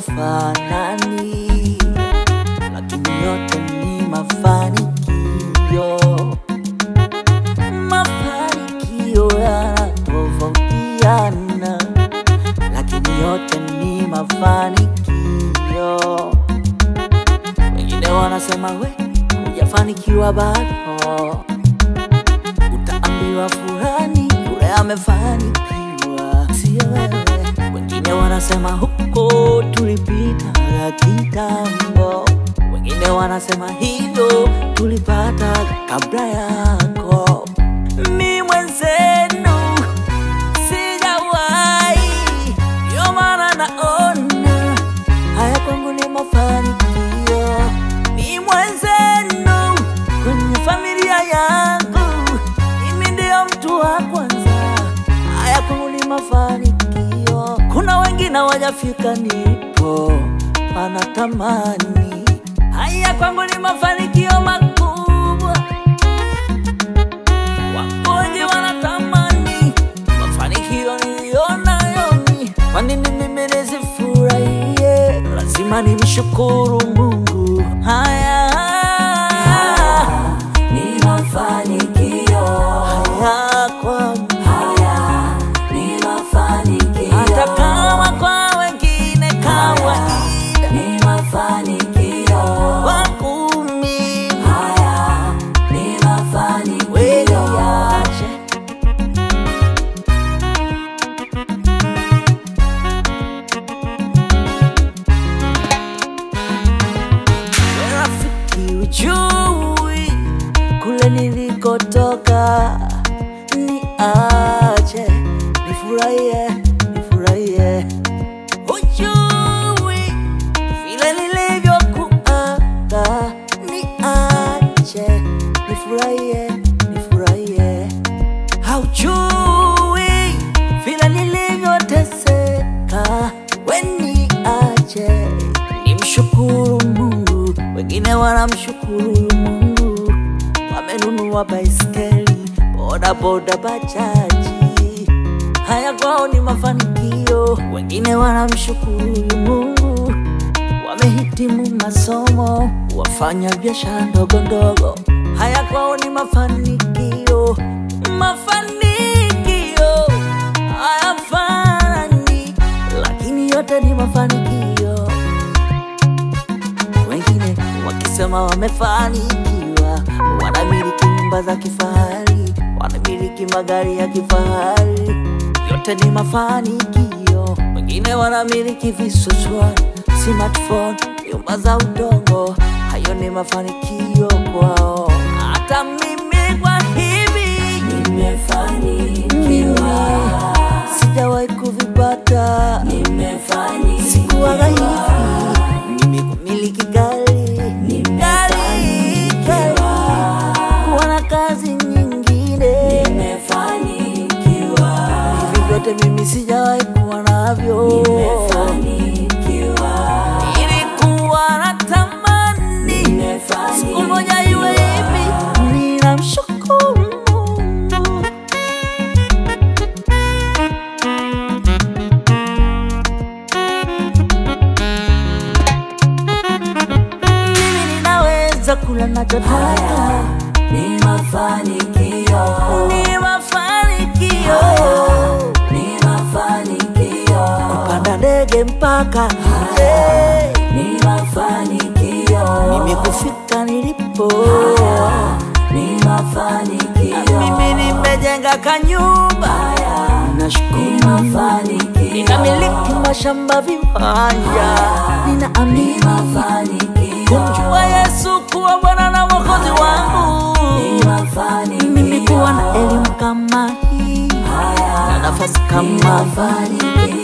hawafanani, lakini yote ni mafanikio. Mafanikio yanatofautiana, lakini yote ni mafanikio. Wengine wanasema we hujafanikiwa bado, utaambiwa fulani yule amefanikiwa, sio wewe. Wengine wanasema huko tulipita kitambo, wengine wanasema hivyo tulipata kabla yako. Mi mwenzenu sijawahi, ndio maana naona haya kwangu ni mafanikio. Mi mwenzenu kwenye familia yangu, mimi ndio mtu wa kwanza. Haya kwangu ni mafanikio. Kuna wengine wajafika nipo wanatamani, haya kwangu ni mafanikio makubwa. Wako wengi wanatamani mafanikio niliyonayo mimi. Kwa nini mimi nisifurahie? Lazima nimshukuru Mungu. Haya ni mafanikio haya kwangu, haya ni mafanikio hata kama kwa wengine kawaida, ni mafanikio kwangu mimi haya ni mafanikio weyache rafiki ujui kule nilikotoka, ni aje nifurahie, nifurahie. Ujui vile nilivyokuaga, ni aje nifurahie, nifurahie. Haujui vile nilivyoteseka, weni aje nimshukuru Mungu. Wengine wanamshukuru Mungu, wamenunua baiskeli, boda boda, bajaji. Haya kwao ni mafanikio. Wengine wanamshukuru Mungu, wamehitimu masomo, wafanya biashara ndogo ndogo. Haya kwao ni mafanikio, mafanikio hayafanani, lakini yote ni mafanikio. Wengine wakisema wamefanikiwa, wanamiliki nyumba za kifahari, wanamiliki magari ya kifahari, yote ni mafanikio. Wengine wanamiliki visuswa, smartphone, nyumba za udongo, hayo ni mafanikio kwao. Hata mimi kwa hivi nimefanikiwa sijawahi kuvipata, nimefanikiwa sikuwaga hivi mimi kumiliki gari gari gari, kuwa na kazi nyingine, nimefanikiwa hivi vyote mimi sijawahi kuwa navyo. nimefanikiwa Nilikuwa natamani siku moja iwe hivi, ninamshukuru Mungu. Mimi ninaweza kula nachotaka, ni mafanikio ni mafanikio. ni mafanikio Panda ndege mpaka eh, ni mafanikio mimi kufika nilipo. ni mafanikio Mimi nimejenga kanyumba, ni nashukuru mafanikio ninamiliki mashamba, viwanja, ninaamini mafanikio kumjua Yesu kuwa Bwana na Mwokozi wangu. ni mafanikio Mimi kuwa na elimu kama hii na nafasi kama hii mafanikio